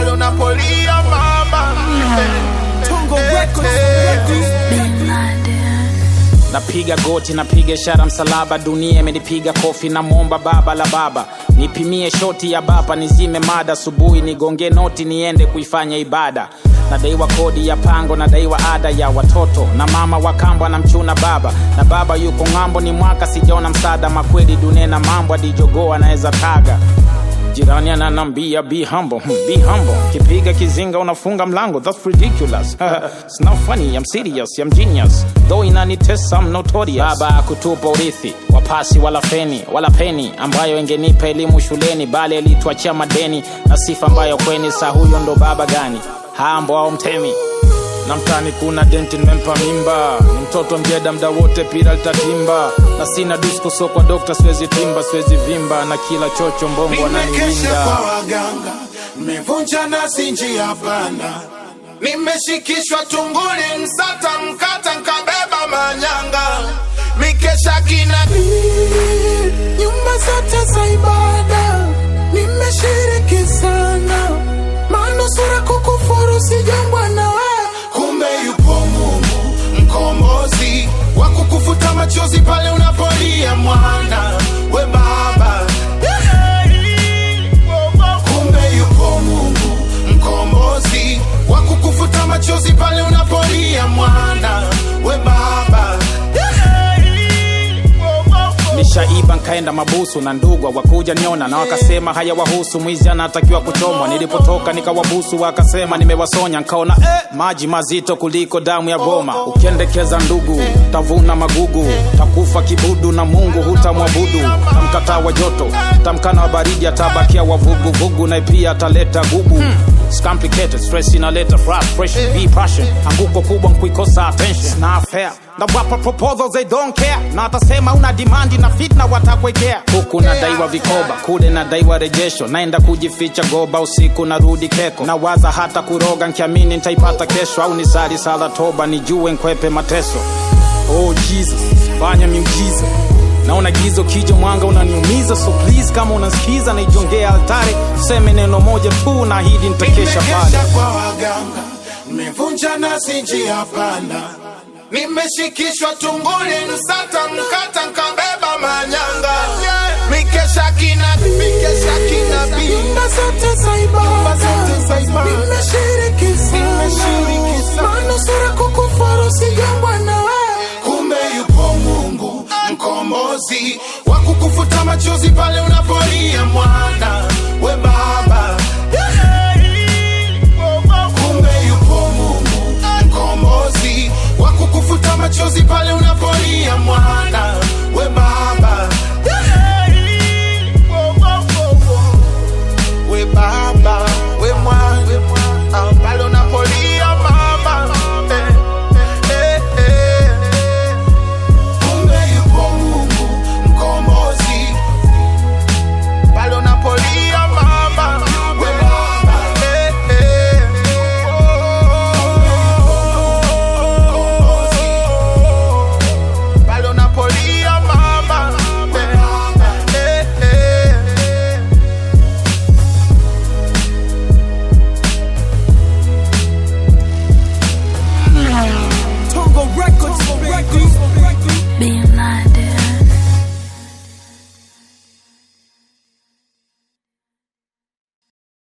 pale unapolia mama Tongo Eh, Records, eh. Records. napiga goti napiga ishara msalaba dunia imenipiga kofi namwomba baba la baba nipimie shoti ya bapa nizime mada asubuhi nigonge noti niende kuifanya ibada nadaiwa kodi ya pango nadaiwa ada ya watoto na mama wakambwa na mchuna baba na baba yuko ng'ambo ni mwaka sijaona msaada makweli dunia na mambo adijogoa anaweza taga jirani ananambia be humble hmm, be humble kipiga kizinga unafunga mlango that's ridiculous it's not funny i'm serious i'm genius though inanitesa i'm notorious baba akutupa urithi wapasi wala feni wala peni ambayo ingenipa elimu shuleni bali alituachia madeni na sifa ambayo kweni saa huyo ndo baba gani hambo au mtemi na mtani kuna denti nimempa mimba ni mtoto mjeda mda wote pira litatimba na sina disko so kwa dokta siwezi timba siwezi vimba na kila chocho mbongo Nimekesha ananiwinda kwa waganga, nimevunja nasi njia panda, nimeshikishwa tunguli, msata mkata, nkabeba manyanga, mikesha kina nyumba zote za ibada nimeshiriki sana manusura kukufuru sijambwa na wewe kumbe yupo Mungu mkombozi wa kukufuta machozi pale unapolia mwana we baba. Kumbe yupo Mungu mkombozi wa kukufuta machozi pale unapolia mwana we baba. nishaiba nkaenda mabusu na ndugwa wakuja niona na wakasema haya wahusu mwizi anatakiwa kuchomwa nilipotoka nikawabusu wakasema nimewasonya nkaona eh, maji mazito kuliko damu ya goma ukiendekeza ndugu tavuna magugu takufa kibudu na mungu hutamwabudu tamkataa wa joto tamkana wa baridi atabakia wavuguvugu na pia ataleta gubu It's complicated, stress inaleta frustration, be passion. Anguko kubwa nkuikosa attention, na fair. Na wapa proposals they don't care. Na atasema una demand na fitna watakwekea. Huku nadaiwa vikoba, kule nadaiwa rejesho. Naenda kujificha goba usiku narudi keko. Na waza hata kuroga nkiamini nitaipata kesho au nisali sala toba nijue nkwepe mateso. Oh Jesus, fanya miujiza naona gizo kija mwanga unaniumiza so please kama unasikiza naijongea altare useme neno moja tu na hili nitakesha pale Nimekesha kwa waganga, nimevunja nasi njia panda, nimeshikishwa tunguli, msata mkata, nkabeba manyanga, mikesha kina mikesha kinabii nyumba zote za Nyumba zote za ibada ibada. nimeshiriki Nimeshiriki sana sana. manusura kukufuru sijambwa na wewe kumbe yupo Mungu mkombozi wa kukufuta machozi pale unapolia mwana we baba